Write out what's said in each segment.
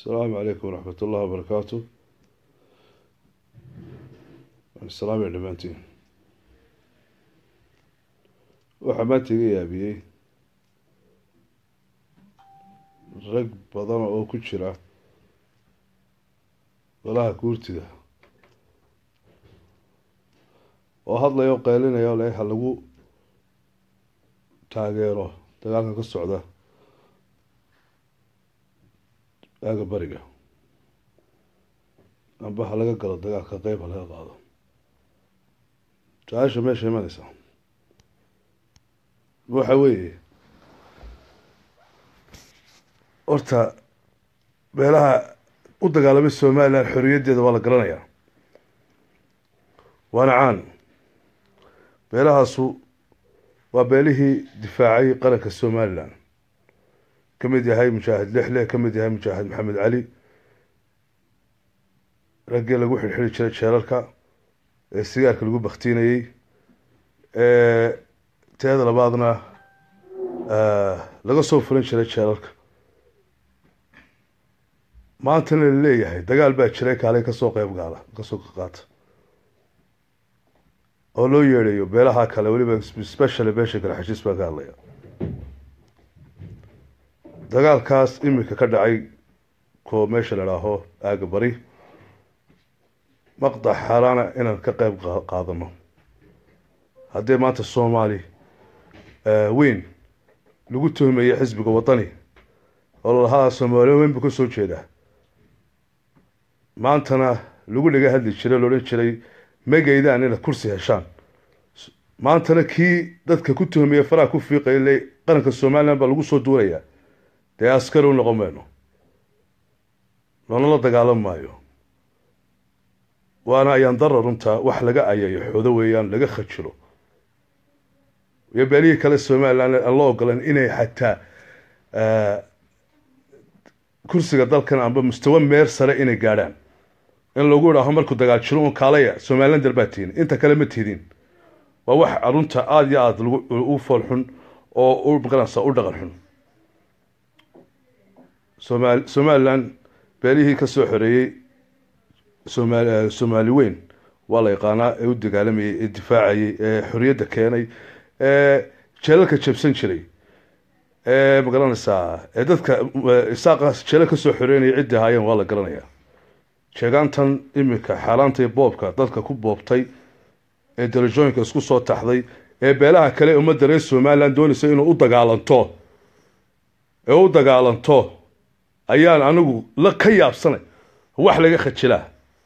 asalaamu calaykum waraxmat ullahi wabarakaatu salaam ya dhammaantiin waxaa maanta iga yaabiyey rag badana oo ku jira golaha guurtida oo hadlaya oo qaylinaya oo le ha lagu taageero dagaalka ka socda aaga bariga amba ha laga galo dagaalka qeyb ha laga qaado su-aasha meesha imanaysa waxa weeye horta beelaha u dagaalamay somalilan xoriyaddeeda waa la garanayaa waana caan beelahaasu waa beelihii difaacay qaranka somalilan ka mid yahay mujaahid lixle ka mid yahay mujaahid maxamed cali raggii lagu xidhxidhi jiray jeelalka ee sigaarka lagu baktiinayey teeda labaadna laga soo furan jiray jeelalka maantana la leeyahay dagaal baa jiray kaalay kasoo qeyb gaala kasoo qaata oo loo yeedhayo beelaha kale weliba specially beesha kale xashiis baa ka hadlaya dagaalkaas imika ka dhacay ko meesha la dhaaho aaga bari maqdac xaaraana inaan ka qeyb qaadano haddii maanta soomaali weyn lagu tuhmaya xisbiga wadani oo lalahaa soomaaliya weyn buu ka soo jeedaa maantana lagu dhaga hadli jiray lo odhan jiray magaydaan inaad kursi heshaan maantana kii dadka ku tuhmaya faraha ku fiiqaya le qaranka somalilan baa lagu soo duurayaa dee askari u noqon mayno loonala dagaalan maayo waana ayaan dara runtaa wax laga ayayo xoodo weeyaan laga khajilo iyo beelihii kale somalilan aan loo ogolan inay xataa kursiga dalkan amba mustawa meer sare inay gaadhaan in lagu idhaaho markuu dagaal jiro un kaalaya somalilan dal baa tihin inta kale ma tidin waa wax runta aada iyo aada u fool xun oo u maqanaysa u dhaqan xun somal somalilan beelihii ka soo xoreeyey somal soomaali weyn waa la yaqaanaa ee u dagaalamayey ee difaacayey ee xoriyadda keenay ee jeelalka jabsan jiray ee magaranaysaa ee dadka isaaqa jeelal ka soo xoreynaya ciddii ahaayeen waa la garanayaa sheegaantan iminka xaalaanta boobka dadka ku boobtay ee darajooyinka isku soo taxday ee beelaha kale ummadda reer somalilan doonaysa inuu u dagaalanto ee u dagaalanto ayaan anigu la ka yaabsanay wax laga khajilaa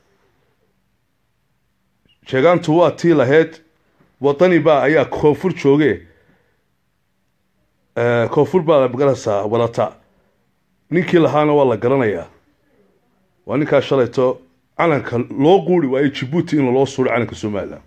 sheegaantu waa tii lahayd wadani baa ayaa koonfur jooge koonfur baa magaranaysaa wadata ninkii lahaana waa la garanayaa waa ninkaa shalayto calanka loo quuri waayo jibuuti in loo suuro calanka somalilan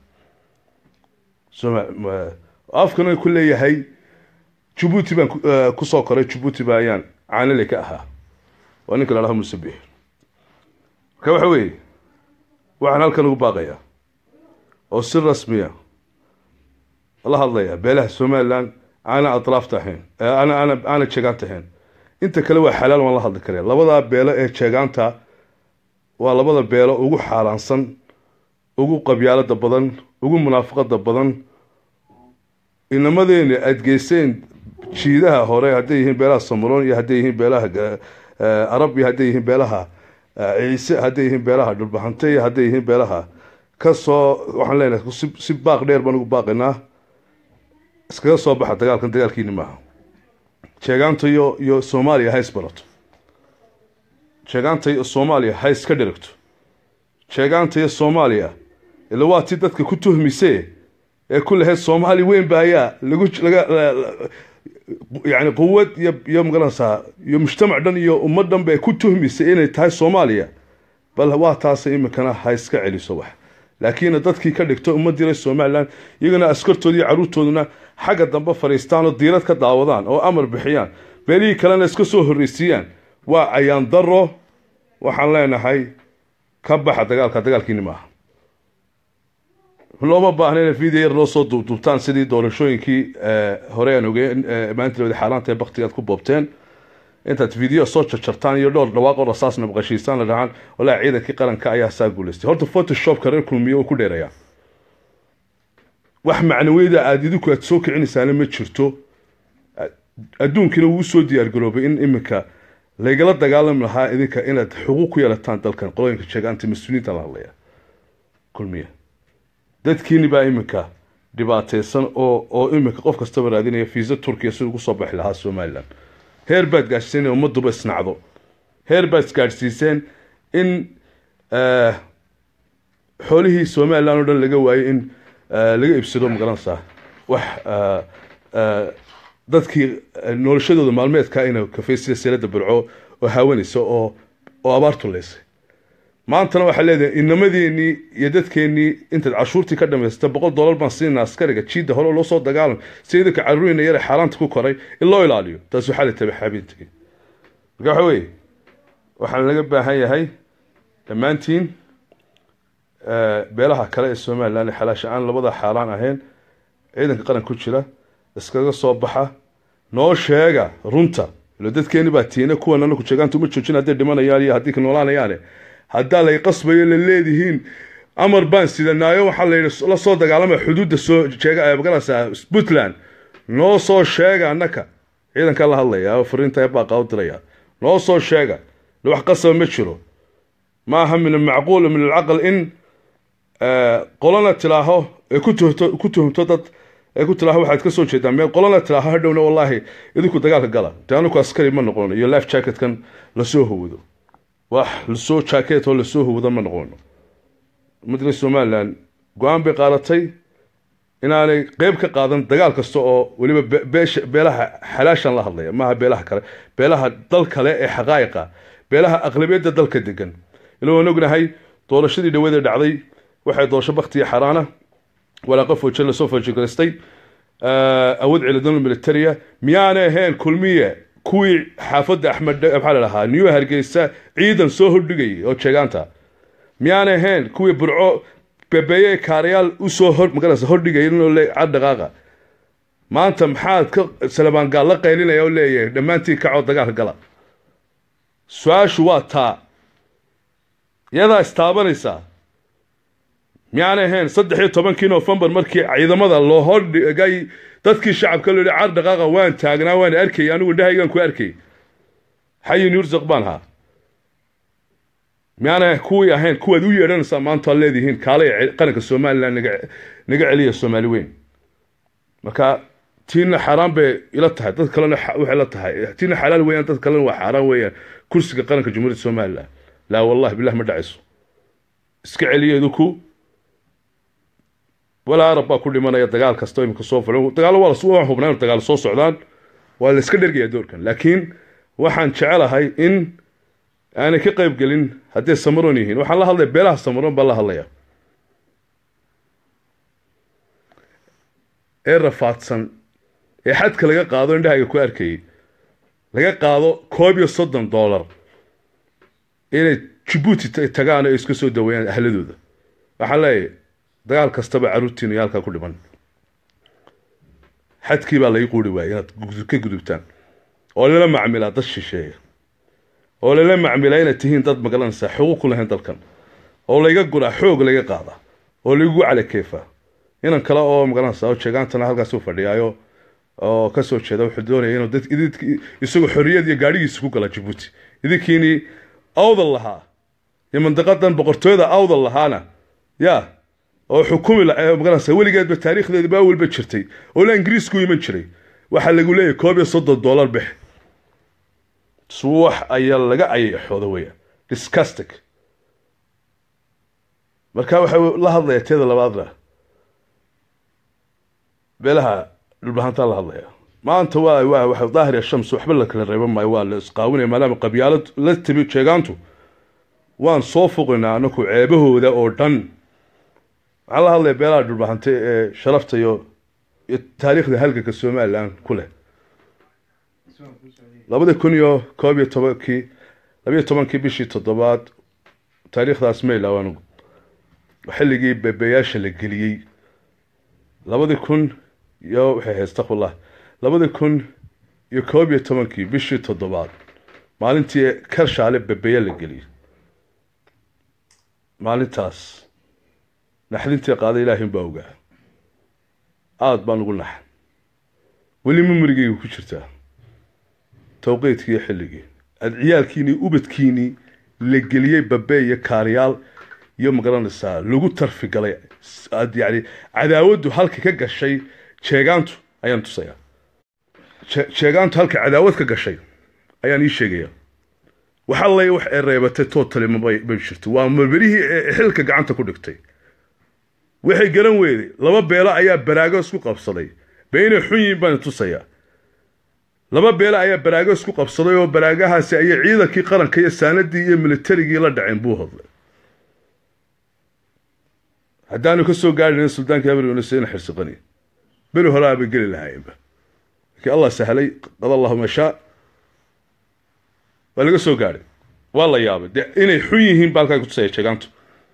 afkana ku leeyahay jibuuti baan kusoo koray jibuuti ba ayaan caanale ka ahaa waa ninka la dhaho musabix marka waxa weeye waxaan halkan ugu baaqayaa oo si rasmiya la hadlaya beelaha somalilan aana atraafta ahayn ana ana aana jeegaanta ahayn inta kale waa xalaal waan la hadli karaya labadaa beelo ee jeegaanta waa labada beelo ugu xaalaansan ugu qabyaalada badan ugu munaafaqada badan inamadeena aada geyseen jiidaha hore hadday yihiin beelaha samaroon iyo hadday yihiin beelaha arab iyo hadday yihiin beelaha ciise hadday yihiin beelaha dhulbahante iyo hadday yihiin beelaha kasoo waxaan leenahay si baaq dheer baan ugu baaqaynaa iskaga soo baxa dagaalkan dagaalkiini maaha jeegaanta iyo iyo soomaaliya ha isbarato jeegaanta iyo soomaaliya ha iska dhirigto jeegaanta iyo soomaaliya ila waa ti dadka ku tuhmise ee ku lahayd soomaali weyn ba ayaa lagu laga yani quwad iyo iyo magaranaysaa iyo mujtamac dhan iyo ummad dhan bay ku tuhmisay inay tahay soomaaliya bal waa taasa iminkana ha iska celiso wax laakiin dadkii ka dhigto ummadii reer somalilan iyagana askartoodii caruurtooduna xagga dambe fadhiistaan oo diirad ka daawadaan oo amar bixiyaan beelihii kalena iska soo horreysiiyaan waa ayaan daro waxaan leenahay ka baxa dagaalka dagaalkiini maaha looma baahna ina video yar loo soo duubduubtaan sidii doorashooyinkii hore aan ogey maanta wada xaalaanta ee baktigaad ku boobteen intaad video soo jarjartaan iyo dhowr dhawaaq oo rasaasna maqashiisaan la dhahaan walaa ciidankii qaranka ayaa saa guulaystay horta photoshopka reer kulmiye uu ku dheerayaa wax macnawiyada aada idinku aad soo kicinaysaana ma jirto adduunkina wuu usoo diyaargaroobay in iminka laygala dagaalami lahaa idinka inaad xuquuq ku yeelataan dalkan qolooyinka sheegaanta mas-uuliyiinta la hadlaya kulmiya dadkiini baa iminka dhibaateysan oo oo iminka qof kastaba raadinaya fiisa turkiya si ugu soo baxi lahaa somalilan heer baad gaadhsiiseen in ummaduba isnacdo heer baad isgaadhsiiseen in xoolihii somalilan oo dhan laga waayey in laga iibsado magaranaysaa wax dadkii noloshadooda maalmeedka ina kafeysida seelada burco oo haawanaysa oo oo abaartu leysay maantana waxaa leedahay inamadeenii iyo dadkeenii intaad cashuurtii ka dhamaysata boqol dollar baan siinaa askariga jiida hore oo loo soo dagaalam si idinka caruurina yare xaaraanta ku koray in loo ilaaliyo taas waxaa la tabaxaabintagi marka waxa weeye waxaan laga baahan yahay dhammaantiin beelaha kale ee somalilan xalaasha aan labada xaaraan ahayn ciidanka qaran ku jira iskaga soo baxa noo sheega runta ilo dadkeeni baa tiina kuwan anaku jeegaanta uma joojin hadday dhimanayaan iyo haddii ka noolaanayaane haddaa lay qasbayo la leedihiin amar baan sidanaayo waxaa layidhi la soo dagaalamaya xuduudda soo jeega magaranaysaa puntland noo soo sheega annaka ciidankaa la hadlaya oo fariinta baaqa u diraya noo soo sheega wax qasaba ma jiro maaha min almacquul min alcaql in qolana tilaaho ee ku tuhto ku tuhumto dad ee ku tilaaho waxaad ka soo jeedaan meel qolana tilaaho hadhowna wallaahi idinku dagaalka gala dee aniku askari ma noqono iyo life jacketkan lasoo hawado wax lasoo jacket oo lasoo hawado ma noqono madla somalilan go-aan bay qaadatay inaanay qeyb ka qaadan dagaal kasta oo weliba beesha beelaha xalaashan la hadlaya maaha beelaha kale beelaha dal kale ee xaqaa'iqa beelaha aqlabiyadda dalka degan ila waan ognahay doorashadii dhawada dhacday waxay doorasho baktiya xaraana walaaqa fooje lasoo foojogalaystay awood ciidadan militaria miyaanay ahayn kulmiye kuwii xaafadda axmed maxaa la dhahaa new hargeysa ciidan soo hordhigayay oo jeegaanta miyaanay ahayn kuwii burco bebeeye kaarayaal usoo hor magarasa hordhigaya inuu le cad dhaqaaqa maanta maxaad ka salabaangaal la qaylinaya oo leeyahay dhammaantiin kacoo dagaalka gala su-aashu waa taa iyadaa istaabanaysaa miyaanay ahayn saddex iyo tobankii novembar markii ciidamada loo hordhigay dadkii shacabka loo yihi car dhaqaaqa waan taagnaa waan arkayay anigu indhahaygaan ku arkay xayin yursaq baan ahaa miyaanay kuwii ahayn kuwaad u yeedhanaysaa maanta ad leedihiin kaalay qaranka somalilan naga naga celiya soomaali weyn marka tiina xaaraan bay ila tahay dad kalena waxay la tahay tiina xalaal weeyaan dad kalena waa xaaraan weeyaan kursiga qaranka jumhuuriyadda somalilan laa wallahi bilah ma dhacayso iska celiya idinku walaa arab baa ku dhimanaya dagaal kasta imika soo fulan dagaalo waa waan hubnaa inu dagaal soo socdaan waa la iska dhergaya doorkan laakiin waxaan jecelahay in aanay ka qayb gelin hadday samaroon yihiin waxaan la hadlaya beelaha samaroon baan la hadlaya ee rafaadsan ee xadka laga qaado indhahayga ku arkayay laga qaado koob iyo soddon dollar inay jibuuti tagaan oo iska soo daweeyaan ahladooda waxaan leeyahay dagaal kastaba caruurtiina iyo halkaa ku dhiman xadkii baa lai quuri waayay inaad ka gudubtaan oo lala macmilaa dad shisheeya oo lala macmilaa inaad tihiin dad magalanaysaa xuquuq ku lahayn dalkan oo layga guraa xoog layga qaada oo laygu calakeefaa inan kale oo magalanaysaa oo jeegaantana halkaas u fadhiyaayo oo kasoo jeeda wuxuu doonaya inuu dad isagoo xorriyad iyo gaadhigiisa ku gala jabuuti idinkiini awdal lahaa iyo mandaqadan boqortooyada awdal lahaana ya oo xukumi magaranaysa weligeedba taariikhdeeda ba awalba jirtay oo la ingiriisku iman jiray waxaa lagu leeyahay koob iyo soddon dollar bix suwax ayaa laga ayaxooda weya discustic marka waxa la hadlaya teeda labaadna beelaha dhulbahantaa la hadlaya maanta waa waa waxa daahir shams waxba la kala reeban maayo waa la isqaawinaya maadaama qabyaalad la timi jeegaantu waan soo foqaynaa anaku ceebahooda oo dhan waxaan la hadlaya beelaha dhulbahante ee sharafta iyo iyo taariikhda halganka somalilan ku leh labada kun iyo koob iyo tobankii labiyo tobankii bishii toddobaad taariikhdaas ma ilaaw anigu xilligii bebeyaasha la geliyey labadi kun iyo waxay ahayd astaqfirullah labadi kun iyo koob iyo tobankii bishii toddobaad maalintii karshaale bebeya la geliyey maalintaas naxdintii qaada ilaahin baa ogaa aada baan ugu naxan weli memorigeyga ku jirtaa tawqiidkii iyo xilligii aada ciyaalkiinii ubadkiinii la geliyey babe iyo kaariyaal iyo magaranaysaa lagu tarfigalay aad yani cadaawaddu halka ka gashay jeegaantu ayaan tusayaa jeegaantu halka cadaawad ka gashay ayaan ii sheegaya wax allay wax ee reebatay totally mabay may jirto waa marberihii ee xilka gacanta ku dhigtay waxay garan weyday laba beelo ayaa baraago isku qabsaday be inay xun yihiin baan tusayaa laba beelo ayaa baraago isku qabsaday oo baraagahaasi ayay ciidankii qaranka iyo saanadii iyo militarigii la dhaceen buu hadlay haddaanu ka soo gaadhin suldaanka habarunasena xirsiqani beri horaa bay geli lahaayeenba laakiin allah sahlay qad allahu mashaa waa laga soo gaadhay waa la yaabay dee inay xun yihiin ba halkaa kutusaya jeegaantu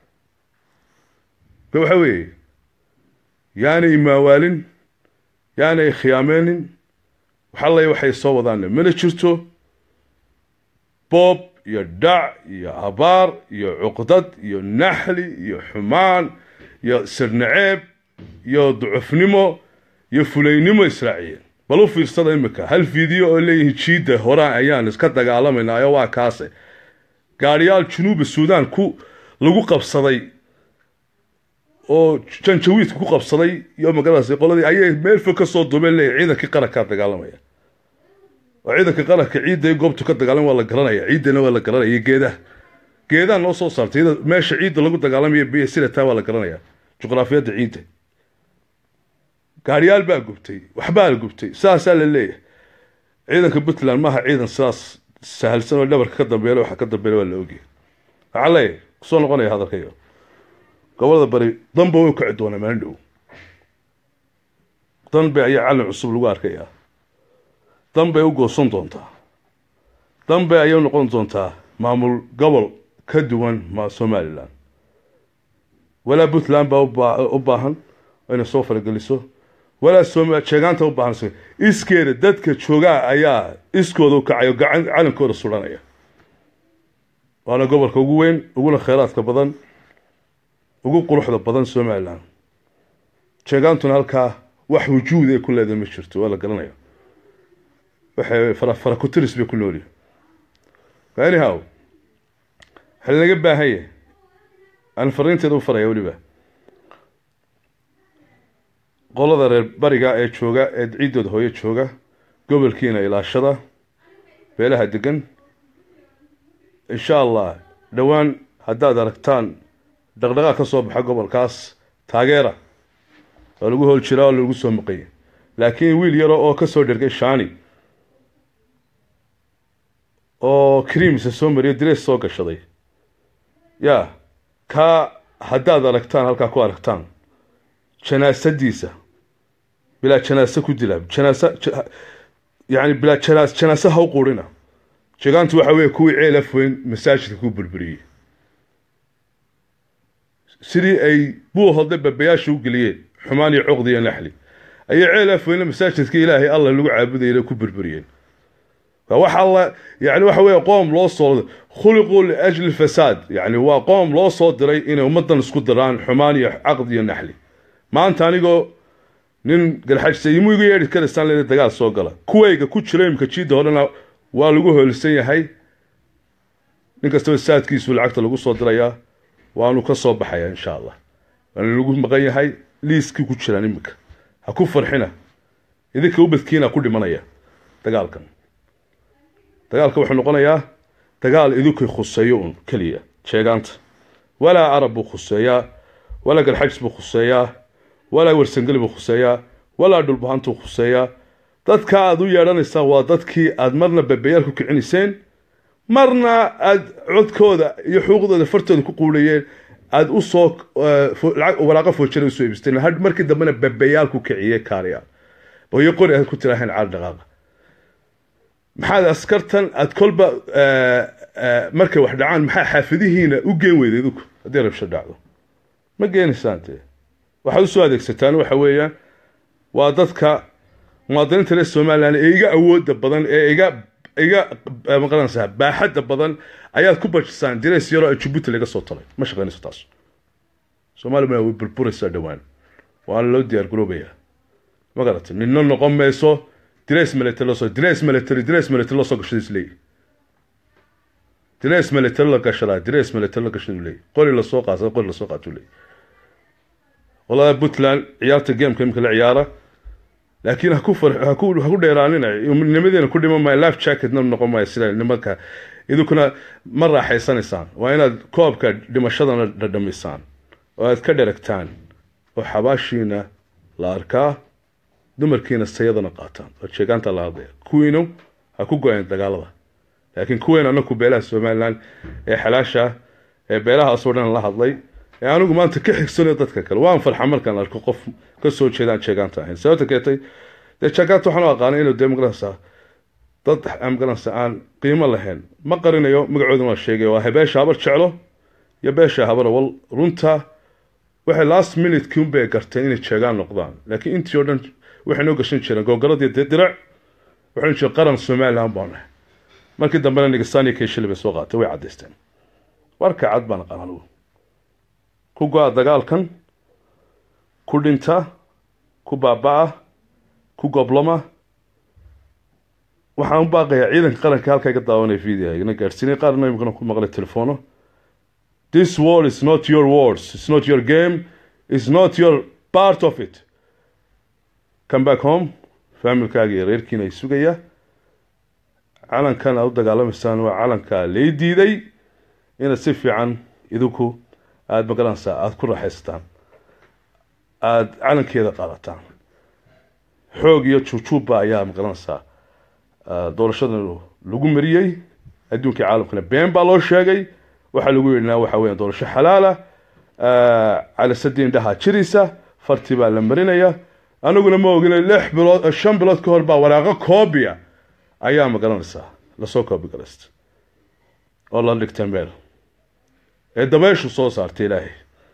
be waxa weeye yaanay maawaalin yaanay khiyaameenin waxallay waxay soo wadaanne mana jirto boob iyo dhac iyo abaar iyo cuqdad iyo naxli iyo xumaan iyo sirnaceeb iyo ducufnimo iyo fulaynimo israaciyeen bal u fiirsada imika hal fiideo oo leeyihiin jiidda horaan ayaan iska dagaalamaynayo waa kaase gaadhiyaal junuuba suudaan ku lagu qabsaday oo janjawiidka ku qabsaday iyo magarasa qoladii ayay meel fog ka soo duubeen leeyahy ciidankii qarankaa dagaalamaya oo ciidanka qaranka ciidda goobtu ka dagaalamay waa la garanaya ciiddana waa la garanaya iyo geedaha geedaha noo soo saartay meesha ciidda lagu dagaalamaya biyo silataa waa la garanaya juqraafiyadda ciidda gaadhiyaal baa gubtay waxbaa la gubtay saasaa la leeyahay ciidanka puntland maaha ciidan sidaas sahalsan oo dhabarka ka dambeeya waxa ka dambeeya waa la ogyahay waxaa leeyahay kusoo noqonaya hadalkayo gobolada bari danba way kaci doonaa maalin dhow danbe ayaa calin cusub lagu arkayaa danbay u goosan doontaa danbe ayay noqon doontaa maamul gobol ka duwan ma somalilan walaa puntland baa u baahan inay soo farageliso walaa som jeegaanta u baahan iskeeda dadka joogaa ayaa iskooda u kacayo gacan calankooda suranaya waana gobolka ugu weyn uguna kheyraadka badan ugu quruxda badan somalilan jeegaantuna halkaa wax wujuud ay ku leedahay ma jirto waa la garanaya waxay farakutiris bay ku noolyihin anyhow waxaa laga baahan yahay aan fariinteeda u faraya weliba qolada reer bariga ee jooga ee ciiddooda hooyo jooga gobolkiina ilaashada beelaha degan insha allah dhowaan haddaad aragtaan dhaqdhaqaaq ka soo baxa gobolkaas taageera waa lagu hool jiraa oo lagu soo maqanya laakiin wiil yaro oo ka soo dhergay shani oo creamsa soo mariyo direes soo gashaday ya kaa haddaad aragtaan halkaa ku aragtaan janaasadiisa bilaa janaase ku dila janaasa yani bilaa janaas janaase ha u quurina jegaantu waxa weeye kuwii ceel afweyn masaajidka ku burburiyey sidii ay buu hodle babayaasha u geliyeen xumaan iyo cuqdi iyo naxli ayay ceel afweynna masaajidka ilaahay allah lagu caabudayna ku burburiyeen wax alla yani waxa weeye qoom loo soo khuliquu liajli fasaad yani waa qoom loo soo diray inay ummadan isku diraan xumaan iyo caqd iyo naxli maanta anigoo nin galxajsa imu igu yeedhi karaysaan leeda dagaal soo gala kuwayga ku jira imka jiidda horena waa lagu hoolisan yahay nin kastaba saadkiisu lacagta lagu soo dirayaa waanu ka soo baxaya insha allah waana lagu maqan yahay liiskii ku jiraan iminka ha ku farxina idinka ubadkiina ku dhimanaya dagaalkan dagaalka wuxuu noqonayaa dagaal idinkay khuseeyo un keliya jeegaanta walaa carab buu khuseeyaa walaa galxajis buu khuseeyaa walaa warsangeli buu khuseeyaa walaa dhulbahantuu khuseeyaa dadka aada u yeedhanaysaan waa dadkii aada marna babayaal ku kicinayseen marna aada codkooda iyo xuquuqdooda fartooda ku quudhayeen aada usoo walaaqo foojara usoo ibisteen had markii dambena babayaal ku kiciye kaariya iyo qori aad ku tiraaheen caal dhaqaaqa maxaad askartan aada kolba markay wax dhacaan maxaa xaafidihiina u geen weyda idinku haddii rabsho dhacdo ma geenaysaan dee waxaad usoo adeegsataan waxa weeyaan waa dadka muwaadiniinta reer somalilan ee iga awooda badan ee iga iga maqaranaysaa baaxadda badan ayaad ku bajisaan dirays yaroo ay jabuuti laga soo talay ma shaqaynayso taas soomaliya way burburaysaa dhowaan waana loo diyaar garoobayaa ma garatay nina noqon mayso dirays military loo soo dirays military dirays military loo soo gashada isleeyahy dirays military la gashadaa dirays military la gashada leeyahy qori lasoo qaasa qori lasoo qaatuu leeyahy qolada puntland ciyaarta gameka imika la ciyaara laakiin haku far haku haku dheeraanina nimadeena ku dhiman maayo life jacketna noqon maayo sida nimanka idinkuna ma raaxaysanaysaan waa inaad koobka dhimashadana dhadhamisaan oo aad ka dheragtaan oo xabaashiina la arkaa dumarkiina sayadana qaataan oo sheegaanta la hadlaya kuwiinu ha ku go-een dagaalada laakiin kuweyn anaku beelaha somaliland ee xalaasha ee beelahaasoo dhan la hadlay ee anigu maanta ka xigsanayo dadka kale waan farxa markaan arko qof ka soo jeedaan jeegaanta ahayn sababta keetay dee jeegaanta waxaan u aqaanay inuu dee magaranaysaa dad magaranaysa aan qiimo lahayn ma qarinayo magacoodana waa sheegay waa beesha habar jeclo iyo beesha habar wal runta waxay last minute kiunbay garteen inay jeegaan noqdaan laakiin intii oo dhan waxay noo gashan jireen googaradii dee dirac waxaan jira qaran somaliland baan nahay markii dambena nigistan iyo keeshili bay soo qaatay way caddaysteen warka cad baan aqaan anigu ku go-a dagaalkan ku dhinta ku baaba-a ku goblama waxaan u baaqayaa ciidanka qaranka halkaa iga daawanaya video igana gaadhsiinay qaarna imikana ku maqlay telefono this war is not your wars it's not your game it's not your part of it come back home faamilkaaga iyo reerkiina ay sugaya calankan aad u dagaalamaysaan waa calankaa lay diiday inaad si fiican idinku aada magaranaysaa aada ku raaxaysataan aada calankeeda qaadataan xoog iyo juujuubba ayaa magaranaysaa doorashada lagu mariyey adduunkii caalamkana been baa loo sheegay waxaa lagu yidhinaa waxa weya doorasho xalaala calisadii indhahaa jiraysa farti baa la marinaya anaguna ma ogina lix bilood shan bilood ka hor baa waraaqo koobia ayaa magaranaysaa lasoo koobi galaysta oo la dhigtay meel ee dabeyshu soo saartay ilaahay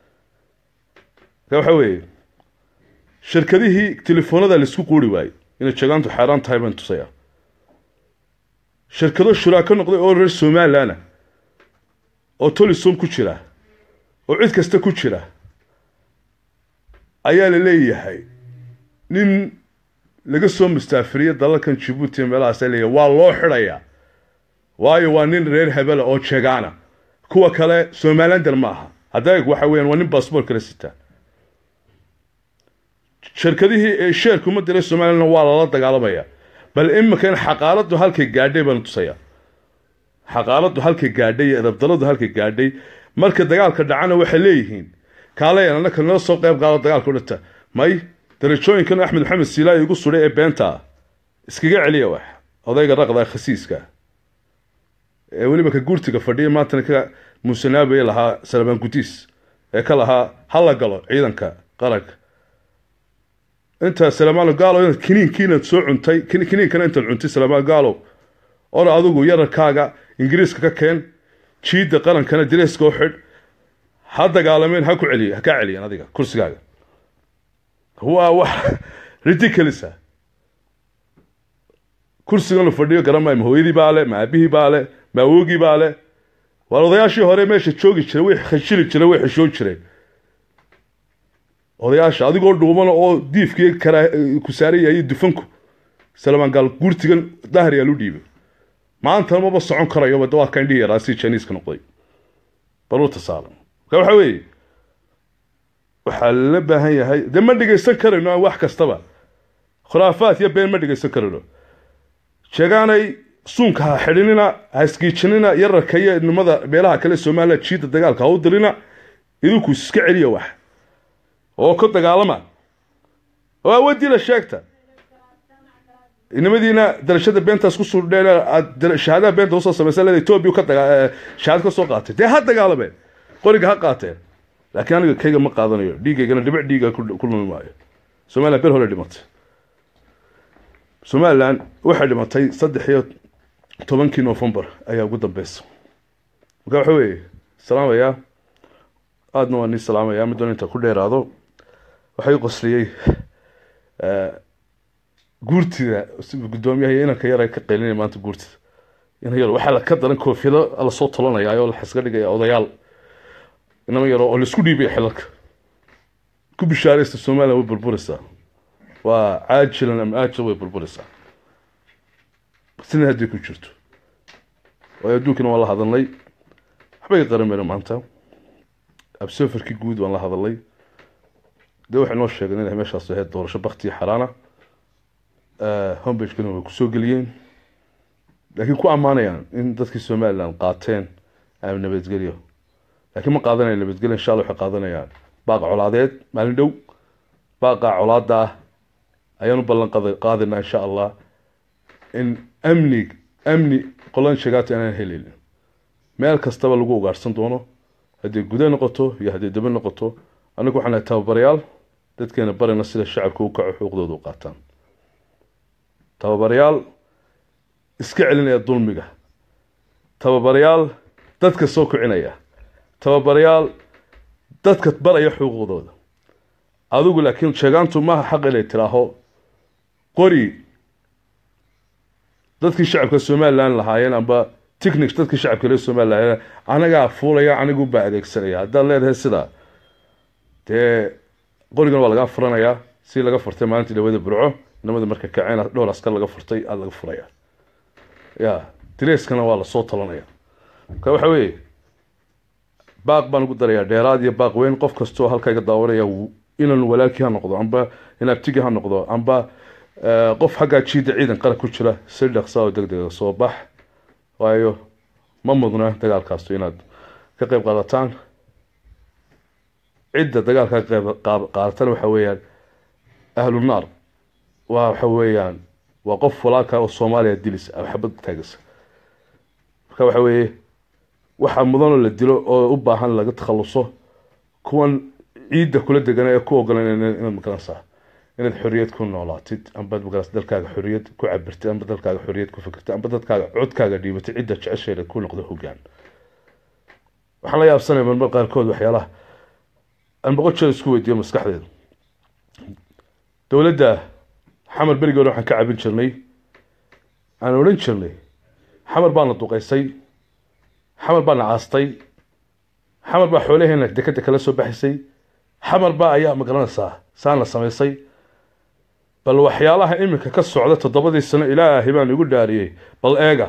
waxa weeye shirkadihii telefoonada laisku quuri waayey inay jeegaantu xaaraan tahay baan tusaya shirkado shuraako noqday oo reer somaliland oo tolisom ku jira oo cid kasta ku jira ayaa la leeyahay nin laga soo mustaafiriya dalalkan jabuuti meelahaas leeyahay waa loo xidhayaa waayo waa nin reer hebela oo jeegaana kuwa kale somalilander ma aha hadda waxa weeyaan waa nin baasboort kala sitaa shirkadihii ee sheerka uma diray somalilandna waa lala dagaalamaya bal iminkan xaqaaladu halkay gaadhay baan tusaya xaqaaladu halkay gaadhay iyo edabdaradu halkay gaadhay marka dagaalka dhacana waxay leeyihiin kaaleyan annaka nala soo qayb qaado dagaalka udhata may darajooyinkan axmed maxamed siilaayi igu sudhay ee beenta ah iskaga celiya wax odayga raqda khasiiska ee weliba ka guurtiga fadhiya maantana ka muusanaabaya lahaa salmaan gudiis ee ka lahaa hala galo ciidanka qaranka intaa salamaano gaalo inaad kiniinkiinaad soo cuntay kiniinkana intaad cuntay salamaan gaalo ora adigu yararkaaga ingiriiska ka keen jiidda qarankana direeska u xidh ha dagaalameen ha ku celiy ha kaa celiyan adiga kursigaaga waa wax ridiculous ah kursigan la fadhiyo garan maayo ma hooyadii baa le ma aabihii baa le ma awoogii baa le waar odayaashii hore meesha joogi jiray way khashili jiray way xishoon jireen odayaasha adigoo dhuumana oo diifkii kara ku saaran yahay dufanku salamaan gaal guurtigan dahriyaa lu dhiibay maantana maba socon karayo waa ka indhihi yaraa si jiniiska noqday baruurta saaran marka waxa weeye waxaa lala baahan yahay dee ma dhegaysan karayno wax kastaba khuraafaad iyo been ma dhegaysan karayno sheegaanay suunka ha xidhinina ha isgiijinina yararka iyo nimada meelaha kale somaliya jiidda dagaalka ha u dirina idinku iska celiya wax oo ka dagaalama oo awoodii la sheegta nimadiina darashada beentaas ku surdheen aad shahaadaha beenta usoo samaysa leeda etoobiya ka daga shahaad ka soo qaatay dee ha dagaalameen qoriga ha qaateen laakiin aniga kayga ma qaadanayo dhiigaygana dhibic dhiiga ku lumi maayo somaliland bel hore dhimatay somaliland waxay dhimatay saddex iyo tobankii novembar ayaa ugu dambeysa marka waxa weeye salaamayaa aadna waa nii salaamayaa middoon inta ku dheeraado waxay qosliyey guurtida guddoomiyaha iyo inanka yar ay ka qaylinaya maanta guurtida ina yaro waxaa la ka daran koofiyado lasoo tolanayaa oo la xisga dhigaya odayaal inama yaro oo laisku dhiibaya xilalka ku bishaaraysta somalilan way burburaysaa waa caajilan ama aajil way burburaysaa sina haddii ku jirto waayo adduunkana waan la hadalnay waxbay qarameyna maanta absoferkii guud waan la hadalnay dee waxay noo sheegeen inay meeshaas ahayd doorasho baktiya xaraana hombagekana way kusoo geliyeen laakiin ku ammaanayaan in dadkii somalilan qaateen ama nabadgelyo laakiin ma qaadanaya nabadgelyo insha alla waxay qaadanayaan baaq colaadeed maalin dhow baaqa colaada ah ayaan u ballan qaadaynaa insha allah in amni amni qolan sheegaata inaan heleynin meel kastaba lagu ugaarhsan doono hadday guda noqoto iyo hadday daba noqoto anagu waxaan nahay tababarayaal dadkeena barayna sida shacabka u kaco xuquuqdooda u qaataan tababarayaal iska celinaya dulmiga tababarayaal dadka soo kicinaya tababarayaal dadka baraya xuquuqdooda adigu laakiin sheegaantu maaha xaq inay tiraaho qori dadkii shacabka somalilan lahaayeen amba technics dadkii shacabka reer somalilan lahaayeen anagaa fuulaya anigu baa adeegsanaya haddaad leedahay sidaa dee qorigan waa lagaa furanayaa si laga furtay maalintii dhawada burco inamada marka kaceen dhowr askar laga furtay aada laga furaya ya direskana waa lasoo talanaya marka waxa weeye baaq baan ugu darayaa dheeraad iyo baaq weyn qof kastoo halka iga daawanaya inan walaalkii ha noqdo amba in abtigii ha noqdo amba qof xaggaa jiida ciidan qarab ku jira si dhaqsa oo deg dega soo bax waayo ma mudna dagaalkaasu inaad ka qeyb qaadataan cidda dagaalka ka qeyb qaadatana waxa weeyaan ahlu naar waa waxa weeyaan waa qof walaalka oo soomaaliya dilisa ama xabad taagisa marka waxa weeye waxaa mudanoo la dilo oo u baahan laga takhaluso kuwan ciidda kula degana ee ku ogolan inaad magaranaysaa inaad xorriyad ku noolaatid amba magaras dalkaaga xorriyad ku cabirtid amba dalkaaga xorriyad ku fikirtid amba dadkaaga codkaaga dhiibatid cidda jecesheeda ku noqdo hoggaan waxaan la yaabsanaya marmar qaarkood waxyaalaha aan boqol jeer isku weydiiyo maskaxdeeda dowladda xamar berigood waxaan ka cabin jirnay aan odhan jirnay xamar baana duqaysay xamar baana aastay xamar baa xoolaheena dekeda kala soo baxaysay xamar baa ayaa magaranaysaa saana samaysay bal waxyaalaha iminka ka socda toddobadii sano ilaahay baan igu dhaariyey bal eega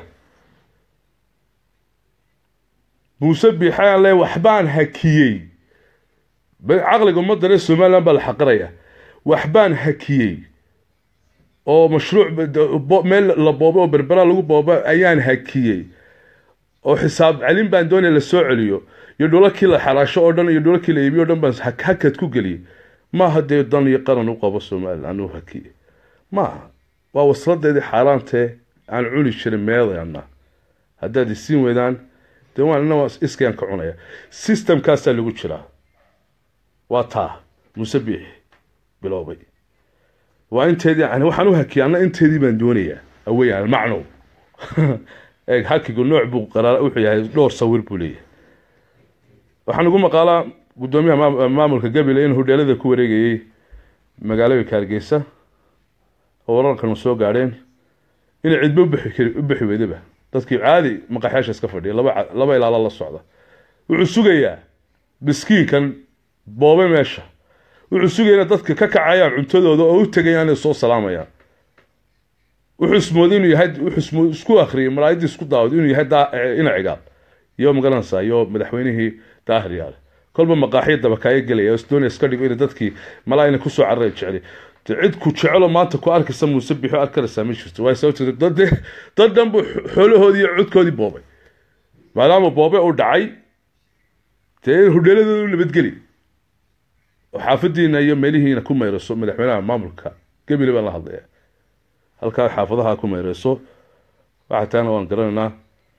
muuse biixaan le waxbaan hakiyey caqliga ummadda reer somalilan baa la xaqiraya waxbaan hakiyey oo mashruuc meel la boobo oo berbera lagu boobo ayaan hakiyey oo xisaab celin baan doonaya la soo celiyo iyo dhulalkii la xaraasho oo dhan iyo dhulalkii la iibiyo o dhan baan hakad ku geliyey maaha dee dan iyo qaran u qabo somalilan u hakiye maaha waa wasladeedii xaaraantee aan cuni jirin meedana haddaad isiin weydaan dee waan ina iskayaan ka cunaya systemkaasaa lagu jiraa waa taa muuse biix biloobay waa inteedii yani waxaan u hakiyay anna inteedii baan doonayaa aweyaan macnow eeg hakigu nooc buu qaraar wuxuu yahay dhowr sawir buu leeyahay waxaan ugu maqaalaa guddoomiyaha maamulka gabile in hudheelada ku wareegayey magaalooyinka hargeysa oo wararkan soo gaadheen inay cidba u bixi weydaba dadkii caadi maqaxyaasha iska fadhiya laba laba ilaalo la socda wuxuu sugayaa miskiinkan boobe meesha wuxuu sugaya ina dadka ka kacayaan cuntadooda oo u tegayaan inay soo salaamayaan wuxuu ismooday inuu yahay wuxuu isku akhriyay malaayadii isku daawad inuu yahay ina cigaal iyo magaranaysaa iyo madaxweynihii daahir yaale kolba maqaaxiya dabakaayo gelaya doonaya iska dhigo ina dadkii malaa ina kusoo carara jeceli cid ku jecelo maanta ku arkaysa muuse bixo arkaraysaa ma jirto waay sababteed dad dad dhan buu xoolahoodii iyo codkoodii boobay maadaama boobe uu dhacay dee hudheeladooda u nabadgeli oo xaafadiina iyo meelihiina ku mayrayso madaxweynaha maamulka gebile baan la hadlaya halkaa xaafadaha ku mayrayso waxa taana waan garanaynaa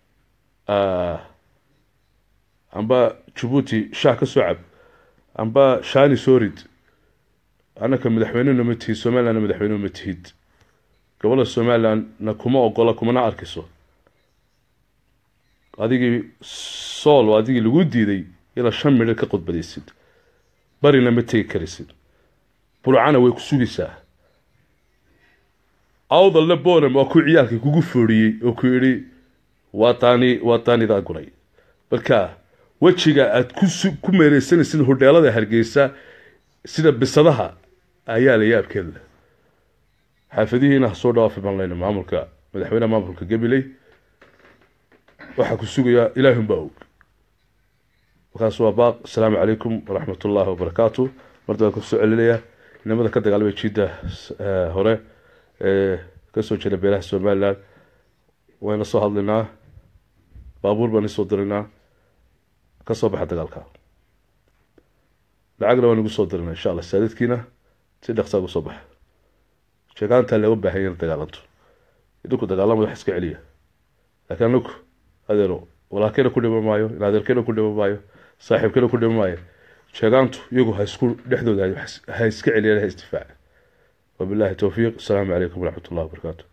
amba jabuuti shaah ka soo cab amba shani sorid annaka madaxweynena ma tihid somalilandna madaxweyne ma tihid gobolada somalilandna kuma ogola kumana arkiso adigii sool oo adigii lagu diiday ilaa shan midhar ka qodbadaysid barina ma tegi karisid burcana way ku sugaysaa awdalna bonam waa ku ciyaalkii kugu fooriyey oo ku yidhi waa taani waa taanidaa guray marka wejiga aad ku ku meereysanaysid hodheelada hargeysa sida bisadaha ayaa la yaabkeeda xaafadihiina ha soo dhawaafi baan leyna maamulka madaxweyneha maamulka gabiley waxaa ku sugayaa ilaahun baa og markaas waa baaq asalaamu calaykum waraxmat ullaahi wabarakaatu marda waan kusoo celinayaa inamada ka dagaalamay jiidda hore ee kasoo jeeda beelaha somalilan wayna soo hadlaynaa baabuur baan isoo diraynaa ka soo baxa dagaalka lacagna waan igu soo dirinaa insha allah saadadkiina si dhaqsaa ugu soo baxa sheegaantaa looga baahanya in dagaalanto idinku dagaalamada wax iska celiya laakiin anagu adeero walaalkeena ku dhima maayo in adeerkeena ku dhima maayo saaxiibkeena ku dhima maayo sheegaantu iyagu ha isku dhexdooda ha iska celiyaan ha isdifaaca wabillahi towfiiq asalaamu calaykum waraxmat ullahi wabarakaatu